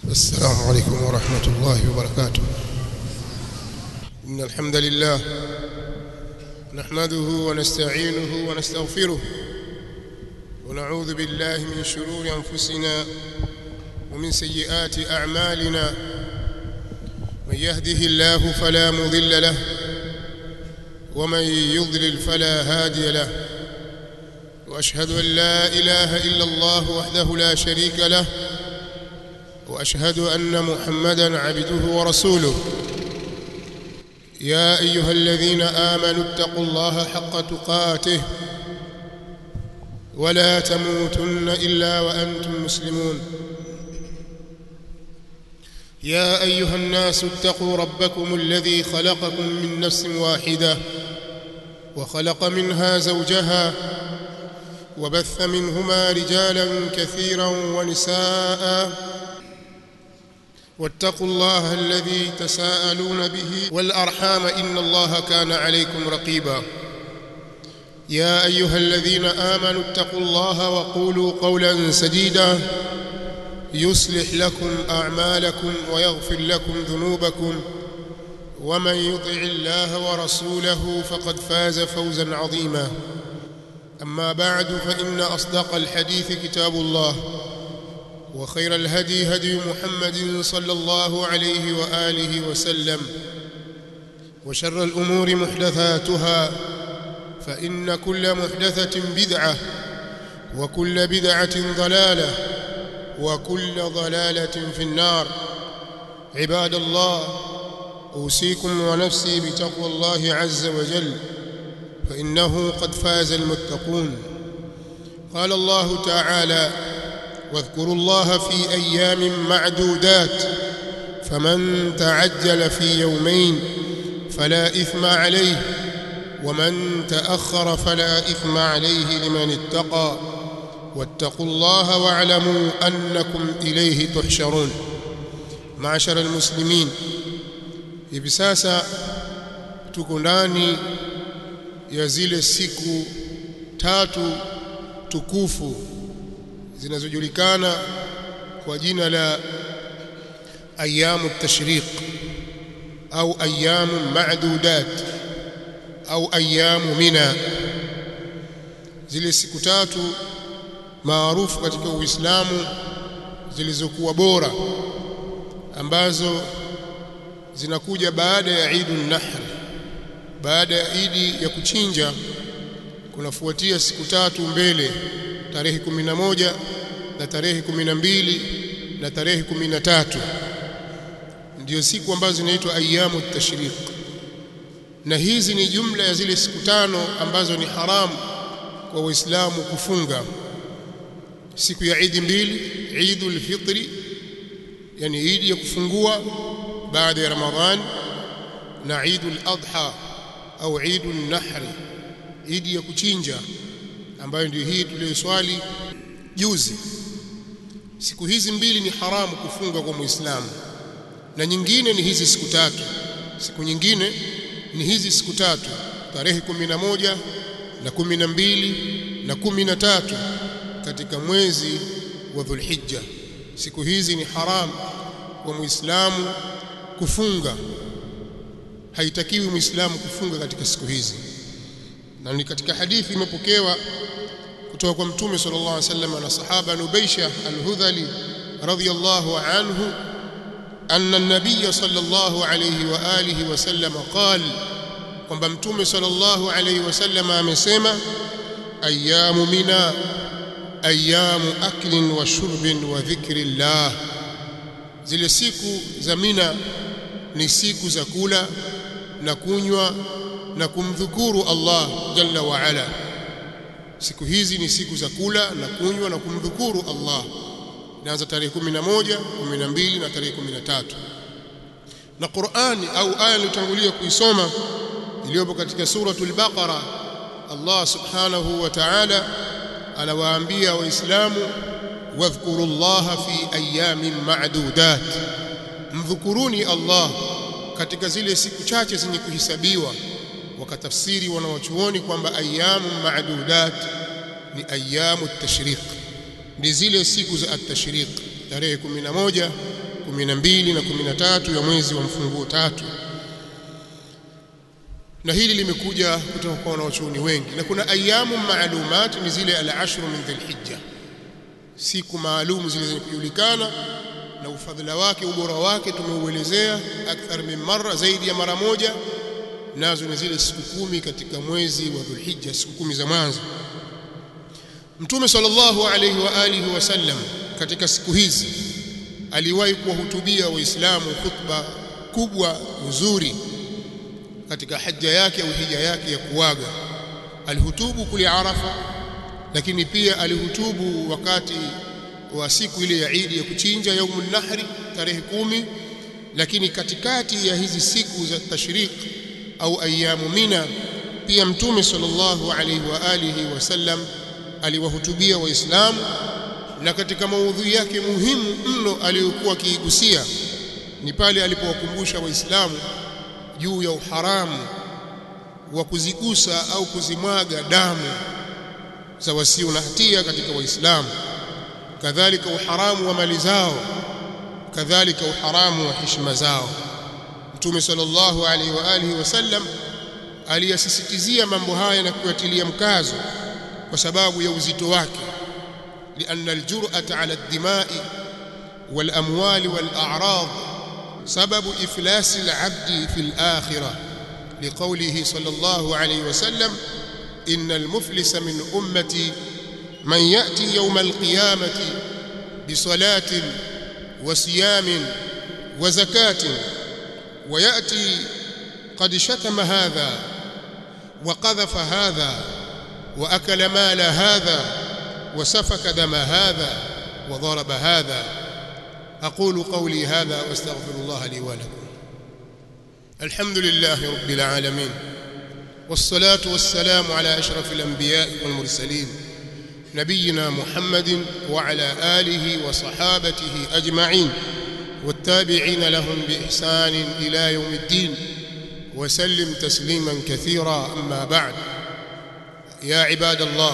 السلام عليكم ورحمة الله وبركاته إن الحمد لله نحمده ونستعينه ونستغفره ونعوذ بالله من شرور أنفسنا ومن سيئات أعمالنا من يهده الله فلا مضل له ومن يضلل فلا هادي له وأشهد أن لا إله إلا الله وحده لا شريك له واشهد ان محمدا عبده ورسوله يا ايها الذين امنوا اتقوا الله حق تقاته ولا تموتن الا وانتم مسلمون يا ايها الناس اتقوا ربكم الذي خلقكم من نفس واحده وخلق منها زوجها وبث منهما رجالا كثيرا ونساء واتقوا الله الذي تساءلون به والارحام ان الله كان عليكم رقيبا يا ايها الذين امنوا اتقوا الله وقولوا قولا سديدا يصلح لكم اعمالكم ويغفر لكم ذنوبكم ومن يطع الله ورسوله فقد فاز فوزا عظيما اما بعد فان اصدق الحديث كتاب الله وخير الهدي هدي محمد صلى الله عليه واله وسلم وشر الامور محدثاتها فان كل محدثه بدعه وكل بدعه ضلاله وكل ضلاله في النار عباد الله اوصيكم ونفسي بتقوى الله عز وجل فانه قد فاز المتقون قال الله تعالى واذكروا الله في ايام معدودات فمن تعجل في يومين فلا اثم عليه ومن تاخر فلا اثم عليه لمن اتقى واتقوا الله واعلموا انكم اليه تحشرون معشر المسلمين hivi sasa tuko ndani ya zile siku tatu tukufu zinazojulikana kwa jina la ayamu tashriq au ayamu ma'dudat au ayamu mina zile siku tatu maarufu katika Uislamu zilizokuwa bora ambazo zinakuja baada ya Eidun Nahr baada ya Idi ya kuchinja kunafuatia siku tatu mbele tarehe 11 na tarehe 12 na tarehe 13 ndio siku ambazo zinaitwa ayamu tashriq na hizi ni jumla ya zile siku tano ambazo ni haramu kwa waislamu kufunga siku ya Eid mbili Eidul Fitri yani Eid ya kufungua baada ya Ramadhan na Eidul Adha au Eidul Nahr Eid ya kuchinja ambayo ndio hii tuliyoswali juzi siku hizi mbili ni haramu kufunga kwa muislamu na nyingine ni hizi siku tatu siku nyingine ni hizi siku tatu tarehe moja na kumi na mbili na kumi na tatu katika mwezi wa Dhulhijja siku hizi ni haramu kwa muislamu kufunga haitakiwi muislamu kufunga katika siku hizi na ni katika hadithi imepokewa kutoka kwa mtume sallallahu alaihi wasallam na sahaba Nubaisha al-Hudhali radhiyallahu anhu anna an-nabiy sallallahu alayhi wa alihi wasallam qala kwamba mtume sallallahu alayhi wasallam amesema ayamu mina ayamu aklin wa shurbin wa dhikrillah zile siku za mina ni siku za kula na kunywa na kumdhukuru Allah jalla wa ala siku hizi ni siku za kula na kunywa na kumdhukuru Allah inaanza tarehe 11 12 na tarehe 13 na Qur'ani au aya iliyotangulia kuisoma iliyopo katika suratul Baqara Allah subhanahu wa ta'ala anawaambia waislamu wadhkurullaha fi ayamin ma'dudat mdhukuruni Allah katika zile siku chache zenye kuhesabiwa wakatafsiri wanawachuoni kwamba ayamu ma'dudat ni ayamu tashriq ni zile siku za at-tashriq tarehe 11 12 na 13 ya mwezi wa mfunguo tatu na hili limekuja kutoka kwa wanawachuoni wengi na kuna ayamu maalumat ni zile al-ashru min dhilhijja siku maalum zile zenye kujulikana na ufadhila wake ubora wake tumeuelezea akthar min marra zaidi ya mara moja nazo ni zile siku kumi katika mwezi wa dhulhijja siku kumi za mwanzo mtume sallallahu alayhi wa alihi wasallam katika siku hizi aliwahi kuwahutubia waislamu khutba kubwa nzuri katika hija yake au hija yake ya kuaga alihutubu kule Arafa lakini pia alihutubu wakati wa siku ile ya Eid ya kuchinja yaumun nahri tarehe kumi lakini katikati ya hizi siku za tashriq au ayamu mina pia mtume sallallahu alaihi wa alihi wasallam aliwahutubia waislamu na katika maudhui yake muhimu mno aliyokuwa akiigusia ni pale alipowakumbusha waislamu juu ya uharamu wa kuzigusa au kuzimwaga damu za wasio na hatia katika waislamu kadhalika uharamu wa mali zao kadhalika uharamu wa heshima zao mtume sallallahu alaihi wa alihi wasallam aliyasisitizia mambo haya na kuyatilia mkazo kwa sababu ya uzito wake لأن الجرأة على الدماء والأموال والأعراض سبب إفلاس العبد في الآخرة لقوله صلى الله عليه وسلم إن المفلس من أمتي من يأتي يوم القيامة بصلاة وصيام وزكاة ويأتي قد شتم هذا وقذف هذا وأكل مال هذا وسفك دم هذا وضرب هذا أقول قولي هذا واستغفر الله لي ولكم الحمد لله رب العالمين والصلاة والسلام على أشرف الأنبياء والمرسلين نبينا محمد وعلى آله وصحابته أجمعين والتابعين لهم بإحسان إلى يوم الدين وسلم تسليما كثيرا أما بعد يا عباد الله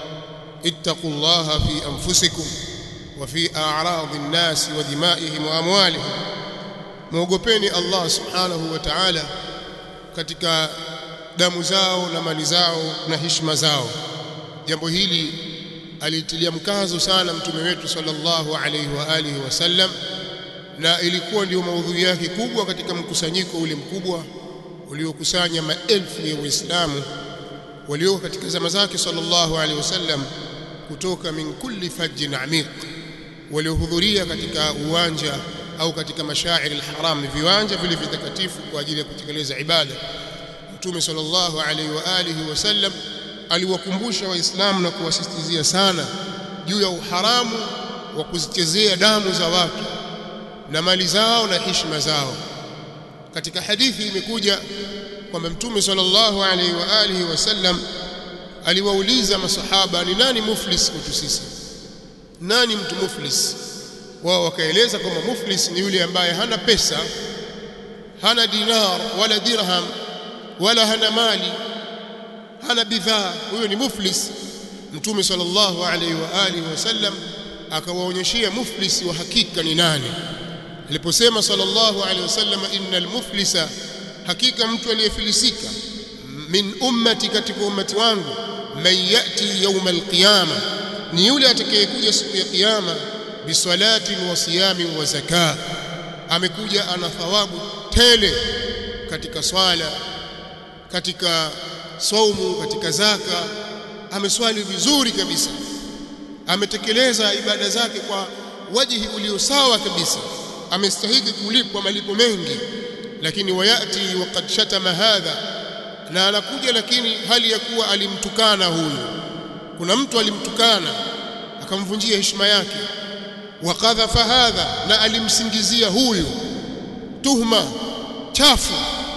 اتقوا الله في أنفسكم وفي أعراض الناس ودمائهم وأموالهم muogopeni Allah subhanahu wa ta'ala katika damu zao na mali zao na heshima zao jambo hili alitilia mkazo sana mtume wetu sallallahu alayhi wa alihi wasallam na ilikuwa ndio maudhui yake kubwa katika mkusanyiko ule mkubwa uliokusanya maelfu ya waislamu walioko katika zama zake sallallahu alaihi wasallam kutoka min kulli fajjin amiq waliohudhuria katika uwanja au katika mashairi alharam viwanja vile vitakatifu kwa ajili ya kutekeleza ibada mtume sallallahu alaihi wa alihi wasallam aliwakumbusha waislamu na kuwasisitizia sana juu ya uharamu wa kuzichezea damu za watu na mali zao na heshima zao katika hadithi imekuja kwamba mtume sallallahu alaihi wa alihi wasallam aliwauliza masahaba ni nani muflis kwetu sisi nani mtu muflis wao wakaeleza kwamba muflis ni yule ambaye hana pesa hana dinar wala dirham wala hana mali hana bidhaa huyo ni muflis mtume sallallahu alaihi wa alihi wasallam akawaonyeshia muflis wa hakika ni nani aliposema sallallahu alaihi wasallam innal muflisa hakika mtu aliyefilisika min ummati katika ummati wangu man yati yawm alqiyama ni yule atakayekuja siku ya kiyama bisalatin wa siyamin wa zaka amekuja ana thawabu tele katika swala katika saumu katika zaka ameswali vizuri kabisa ametekeleza ibada zake kwa wajihi ulio sawa kabisa amestahili kulipwa malipo mengi lakini wayati waqad shatama hadha na anakuja lakini hali ya kuwa alimtukana huyu kuna mtu alimtukana akamvunjia heshima yake wakadhafa hadha na alimsingizia huyu tuhma chafu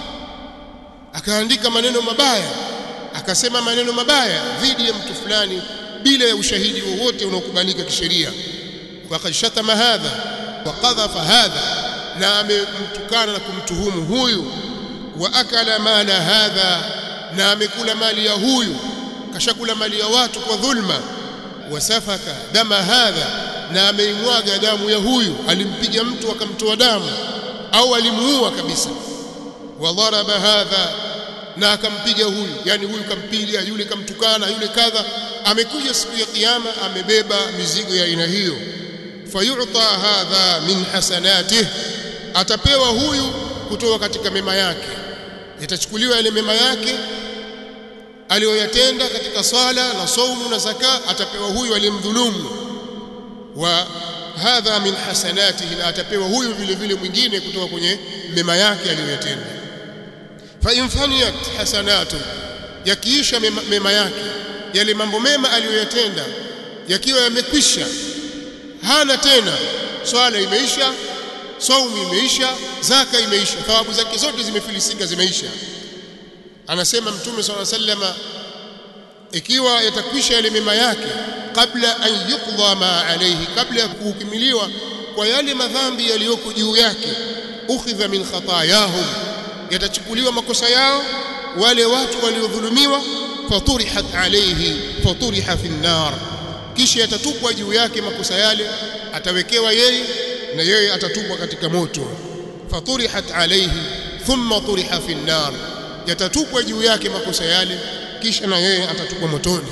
akaandika maneno mabaya akasema maneno mabaya dhidi ya mtu fulani bila ya ushahidi wowote unaokubalika kisheria waqad shatama hadha wakadhafa hadha na amemtukana na kumtuhumu huyu wa akala mala hadha na amekula mali ya huyu kashakula mali ya watu kwa dhulma wasafaka dama hadha na ameimwaga damu ya huyu alimpiga mtu akamtoa damu au alimuua kabisa wa dharaba hadha na akampiga huyu yani huyu kampiga yule kamtukana yule kadha amekuja siku ya kiyama amebeba mizigo ya aina hiyo fayu'ta hadha min hasanatihi atapewa huyu kutoka katika mema yake itachukuliwa yale mema yake aliyoyatenda katika swala na saumu na zaka atapewa huyu aliyemdhulumu wa hadha min hasanatihi na atapewa huyu vile vile mwingine kutoka kwenye mema yake aliyoyatenda fa in faniyat hasanatu yakiisha mema, mema yake yale mambo mema aliyoyatenda yakiwa yamekwisha hana tena swala imeisha saumu imeisha zaka imeisha thawabu zake zote zimefilisika zimeisha anasema mtume swalla sallama ikiwa yatakwisha yale mema yake kabla an yuqda ma alayhi kabla ya kuhukimiliwa kwa yale madhambi yaliyoko juu yake ukhidha min khatayahum yatachukuliwa makosa yao wale watu waliodhulumiwa faturihat alayhi faturiha fi nar kisha yatatupwa juu yake makosa yale atawekewa yeye na yeye atatupwa katika moto faturihat alayhi thumma turiha fi nar yatatupwa juu yake makosa yale kisha na yeye atatupwa motoni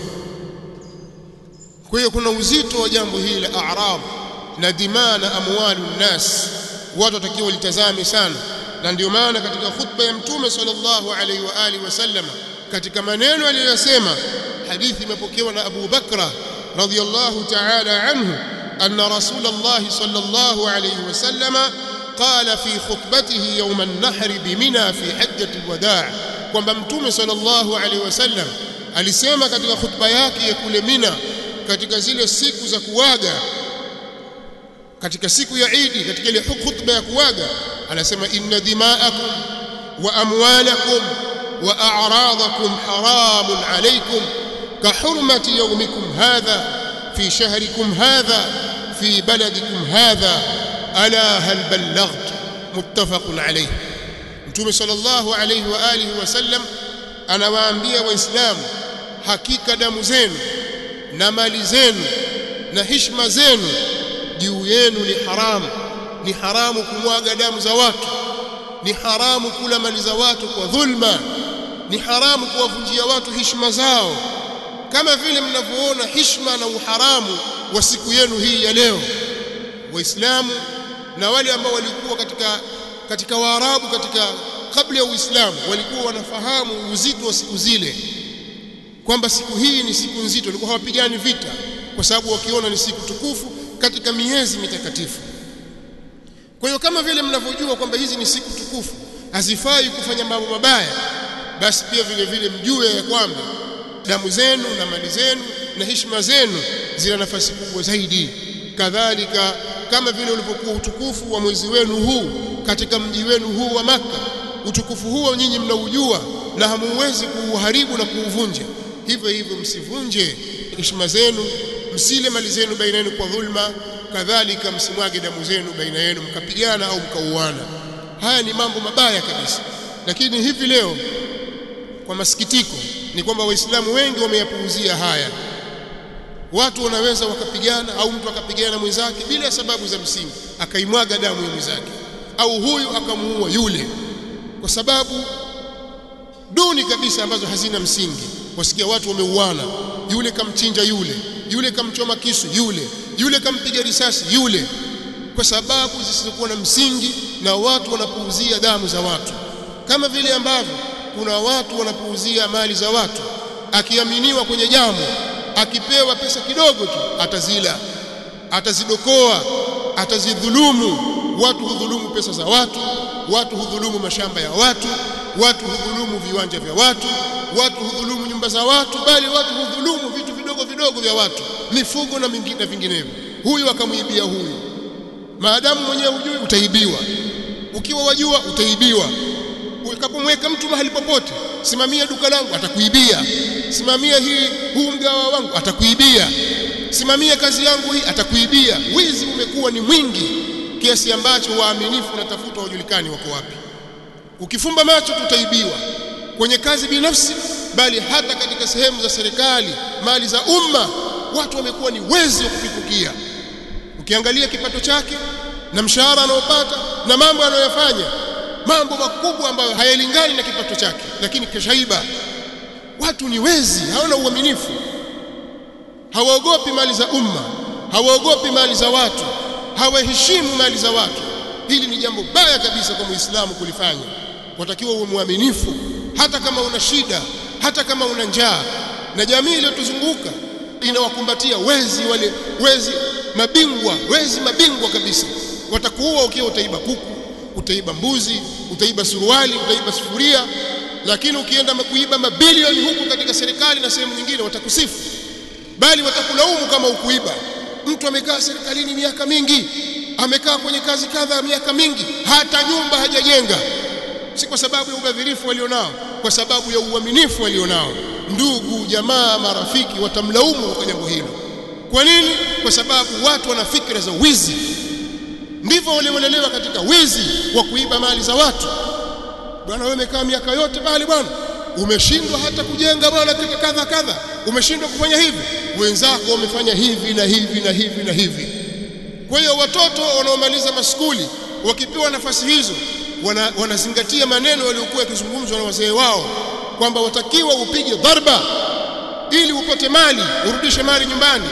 kwa hiyo kuna uzito wa jambo hili la a'rab na dimaa na amwalu nnas watu watakiwa litazame sana na ndio maana katika khutba ya mtume sallallahu alaihi wa alihi wasallam katika maneno aliyosema hadithi imepokewa na Abu Bakra radhiyallahu ta'ala anhu anna rasulullah sallallahu alaihi wasallam قال في خطبته يوم النحر بمنى في حجة الوداع kwamba mtume sallallahu alaihi wasallam alisema katika khutba yake ya kule Mina katika zile siku za kuwaga katika siku ya Idi katika ile khutba ya kuwaga anasema inna dima'akum wa amwalakum wa a'radakum haramun alaykum ka hurmati yawmikum hadha fi shahrikum hadha fi baladikum hadha ala hal ballaghtu muttafaqun alayh Mtume sallallahu alayhi wa alihi wasallam anawaambia waislamu hakika damu zenu na mali zenu na heshima zenu juu yenu ni haramu ni haramu kumwaga damu za watu ni haramu kula mali za watu kwa dhulma ni haramu kuwavunjia watu heshima zao kama vile mnavyoona heshima na uharamu wa siku yenu hii ya leo waislamu na wale ambao walikuwa katika katika waarabu katika kabla ya uislamu walikuwa wanafahamu uzito wa siku zile kwamba siku hii ni siku nzito walikuwa hawapigani vita kwa sababu wakiona ni siku tukufu katika miezi mitakatifu kwa hiyo kama vile mnavyojua kwamba hizi ni siku tukufu hazifai kufanya mambo mabaya basi pia vile vile mjue ya kwamba damu zenu na mali zenu na heshima zenu zina nafasi kubwa zaidi kadhalika kama vile ulipokuwa utukufu wa mwezi wenu huu katika mji wenu huu wa maka utukufu huo nyinyi mnaujua na hamuwezi kuuharibu na kuuvunja hivyo hivyo msivunje heshima zenu msile mali zenu baina yenu kwa dhulma kadhalika msimwage damu zenu baina yenu mkapigana au mkauana haya ni mambo mabaya kabisa lakini hivi leo kwa masikitiko ni kwamba waislamu wengi wameyapuuzia haya watu wanaweza wakapigana au mtu akapigana na mwenzake bila sababu za msingi akaimwaga damu ya mwenzake au huyu akamuua yule kwa sababu duni kabisa ambazo hazina msingi wasikia watu wameuana yule kamchinja yule yule kamchoma kisu yule yule kampiga risasi yule kwa sababu zisizokuwa na msingi na watu wanapuuzia damu za watu kama vile ambavyo kuna watu wanapuuzia mali za watu akiaminiwa kwenye jambo akipewa pesa kidogo tu atazila atazidokoa atazidhulumu watu hudhulumu pesa za watu watu hudhulumu mashamba ya watu watu hudhulumu viwanja vya watu watu hudhulumu nyumba za watu bali watu hudhulumu vitu vidogo vidogo vya watu mifugo na mingine vinginevyo huyu akamwibia huyu maadamu mwenyewe hujui utaibiwa ukiwa wajua utaibiwa ukapomweka mtu mahali popote simamia duka langu atakuibia simamia hii huu mgawa wangu atakuibia simamia kazi yangu hii atakuibia wizi umekuwa ni mwingi kiasi ambacho waaminifu natafuta wajulikani wako wapi ukifumba macho tutaibiwa kwenye kazi binafsi bali hata katika sehemu za serikali mali za umma watu wamekuwa ni wezi wa kupitukia ukiangalia kipato chake na mshahara anaopata na mambo anayoyafanya mambo makubwa ambayo hayalingani na kipato chake lakini kashaiba watu ni wezi hawana uaminifu hawaogopi mali za umma hawaogopi mali za watu hawaheshimu mali za watu hili ni jambo baya kabisa kwa muislamu kulifanya watakiwa uwe mwaminifu hata kama una shida hata kama una njaa na jamii iliyotuzunguka inawakumbatia wezi wale wezi mabingwa wezi mabingwa kabisa watakuua ukiwa utaiba kuku utaiba mbuzi utaiba suruali utaiba sufuria lakini ukienda kuiba mabilioni huku katika serikali na sehemu nyingine watakusifu bali watakulaumu kama ukuiba mtu amekaa serikalini miaka mingi amekaa kwenye kazi kadha miaka mingi hata nyumba hajajenga si kwa sababu ya ubadhirifu walionao kwa sababu ya uaminifu walionao ndugu jamaa marafiki watamlaumu kwa jambo hilo kwa nini kwa sababu watu wana fikra za wizi ndivyo waliolelewa katika wizi wa kuiba mali za watu bwana wewe umekaa miaka yote bali bwana umeshindwa hata kujenga bwana kadha kadha umeshindwa kufanya hivi wenzako wamefanya hivi na hivi na hivi na hivi kwa hiyo watoto wanaomaliza maskuli wakipewa nafasi hizo wana, wanazingatia maneno yaliyokuwa yakizungumzwa na wazee wao kwamba watakiwa upige dharba ili upate mali urudishe mali nyumbani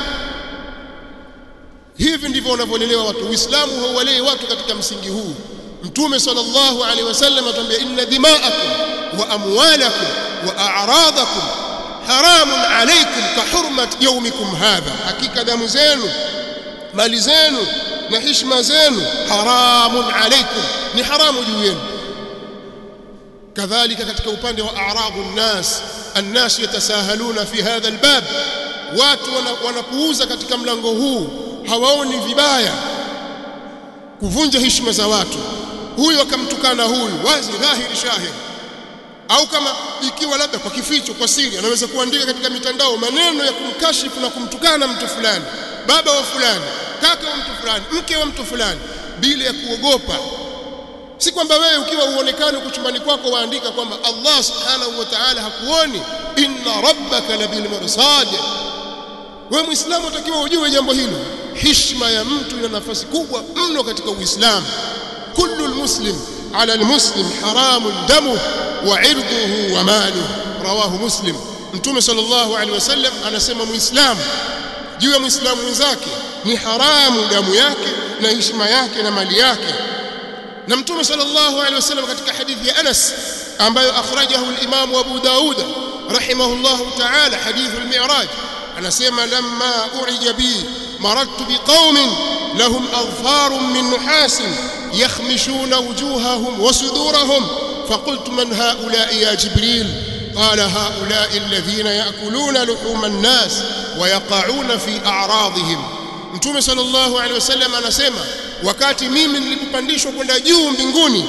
hivi ndivyo wanavyolelewa watu uislamu hauwalei watu katika msingi huu mtume sallallahu alaihi wasallam atuambia inna dima'akum wa amwalakum wa a'radakum haramun alaykum ka hurmat yawmikum hadha hakika damu zenu mali zenu na heshima zenu haramun alaykum ni haramu juu yenu kadhalika katika upande wa a'rabu nnas الناس يتساهلون في هذا الباب watu wanapuuza katika mlango huu hawaoni vibaya kuvunja heshima za watu huyu akamtukana huyu wazi dhahiri shahiri au kama ikiwa labda kwa kificho kwa siri anaweza kuandika katika mitandao maneno ya kumkashifu na kumtukana mtu fulani baba wa fulani kaka wa mtu fulani mke wa mtu fulani bila ya kuogopa si kwamba wewe ukiwa uonekane uko chumbani kwako waandika kwamba Allah subhanahu wa ta'ala hakuoni inna rabbaka labil mirsad wewe muislamu utakiwa ujue jambo hilo heshima ya mtu ina nafasi kubwa mno katika uislamu kullu almuslim ala almuslim haramun damu wa irduhu wa maluhu rawahu muslim mtume sallallahu alaihi wasallam anasema muislamu juu ya muislamu mwenzake ni haramu damu yake na heshima yake na mali yake na mtume sallallahu alaihi wasallam katika hadithi ya Anas ambayo akhrajahu al-Imam Abu Daud rahimahullahu ta'ala hadithu al-Mi'raj anasema lamma urija bi maradtu biqaumin lahum adfarun min nuhas yakhmishuna wujuhahum wa sudurahum فقلت من هؤلاء يا جبريل قال هؤلاء الذين يأكلون لحوم الناس ويقعون في أعراضهم Mtume sallallahu alaihi wasallam anasema wakati mimi nilipopandishwa kwenda juu mbinguni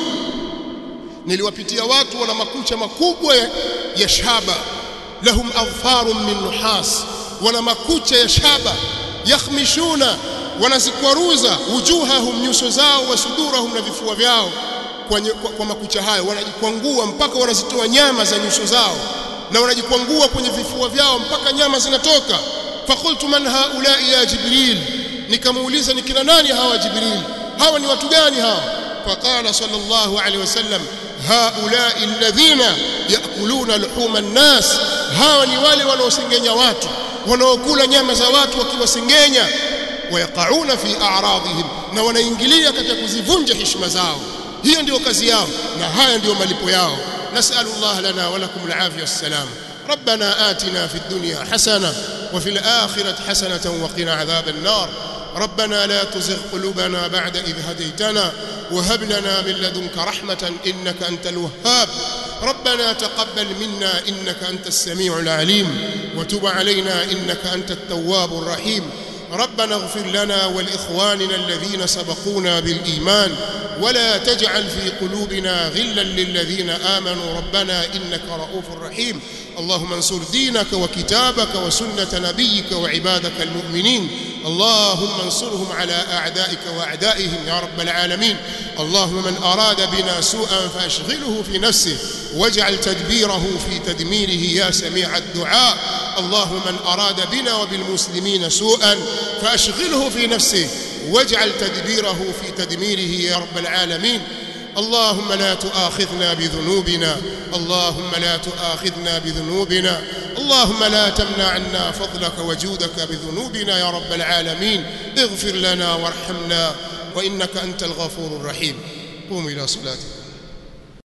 niliwapitia watu wana makucha makubwa ya, ya shaba lahum adfarun min nuhas wana makucha ya shaba yakhmishuna wanazikwaruza wujuhahum nyuso zao wasudurahum na vifua vyao kwa, kwa, kwa makucha hayo wanajikwangua mpaka wanazitoa nyama za nyuso zao na wanajikwangua kwenye vifua vyao mpaka nyama zinatoka فقلت من هؤلاء يا جبريل nikamuuliza ni kina nani hawa jibril hawa ni watu gani hawa faqala sallallahu alaihi wasallam haulai alladhina yakuluna luhuma nnas hawa ni wale wanaosengenya watu wanaokula nyama za watu wakiwasengenya wayaqauna fi a'radihim na wanaingilia katika kuzivunja heshima zao hiyo ndio kazi yao na haya ndio malipo yao nasallallahu lana wa lakum alafiyah wassalam ربنا آتنا في الدنيا حسنة وفي الآخرة حسنة وقنا عذاب النار ربنا لا تزغ قلوبنا بعد إذ هديتنا وهب لنا من لدنك رحمة إنك أنت الوهاب ربنا تقبل منا إنك أنت السميع العليم وتب علينا إنك أنت التواب الرحيم ربنا اغفر لنا ولإخواننا الذين سبقونا بالإيمان ولا تجعل في قلوبنا غلا للذين آمنوا ربنا إنك رؤوف رحيم اللهم انصر دينك وكتابك وسنة نبيك وعبادك المؤمنين اللهم انصرهم على أعدائك وأعدائهم يا رب العالمين اللهم من أراد بنا سوءا فأشغله في نفسه واجعل تدبيره في تدميره يا سميع الدعاء اللهم من أراد بنا وبالمسلمين سوءا فأشغله في نفسه واجعل تدبيره في تدميره يا رب العالمين اللهم لا تؤاخذنا بذنوبنا اللهم لا تؤاخذنا بذنوبنا اللهم لا تمنع عنا فضلك وجودك بذنوبنا يا رب العالمين اغفر لنا وارحمنا وإنك أنت الغفور الرحيم قوموا إلى صلاتكم